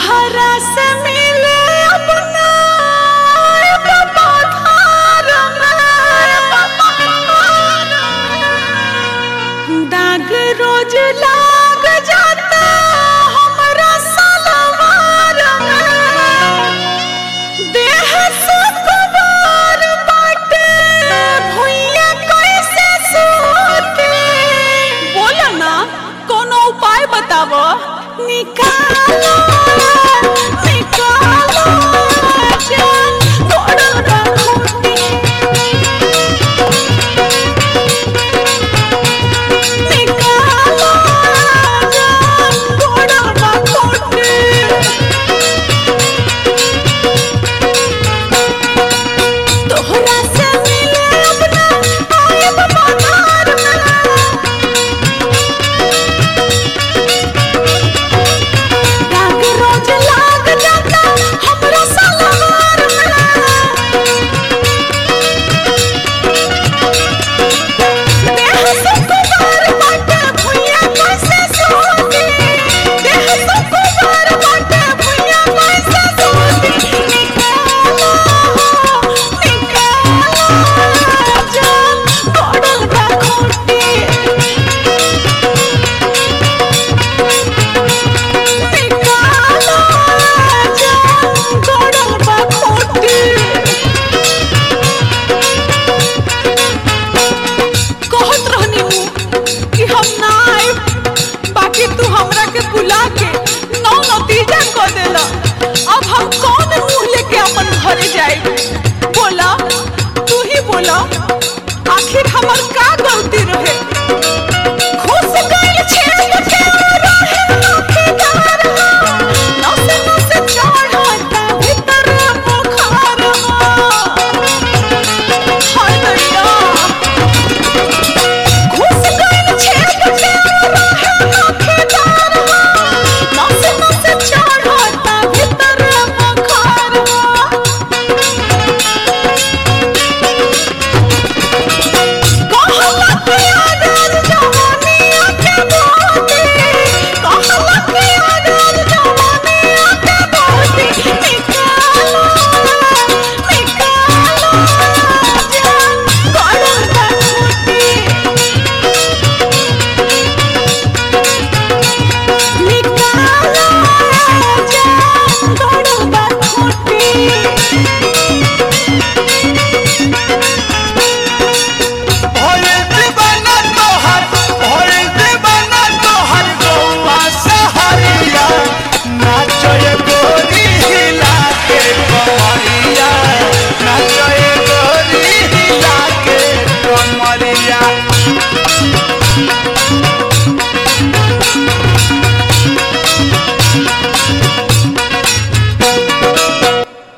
तोहरा से मिले अपना पधार में दाग रोज लाग जाता हमरा सलवार में देह सुकुमार बाटे भुइया कैसे सोते बोला ना कोनो उपाय बतावो निकालो निकालो जान तोड़ल बा खूंटी निकालो जान तोड़ल बा खूंटी तोहरा से मिले अपना आयब पधार में लाग रोज लाग जाता हमरा सलवार में देह से कुमार बाटे भुइया कैसे सोती देह से कुमार बाटे भुइया कैसे सोती निकालो निकालो जान पड़ल बा खूंटी निकालो जान पड़ल बा खूंटी कहत रहनी हूँ कि हम ना आए बाकी तू हमरा के बुला के नौ नतीजा क देला अब हम कौन मुंह लेके अपन घरे जाए बोला तू ही बोला आखिर हमर का गलती रहे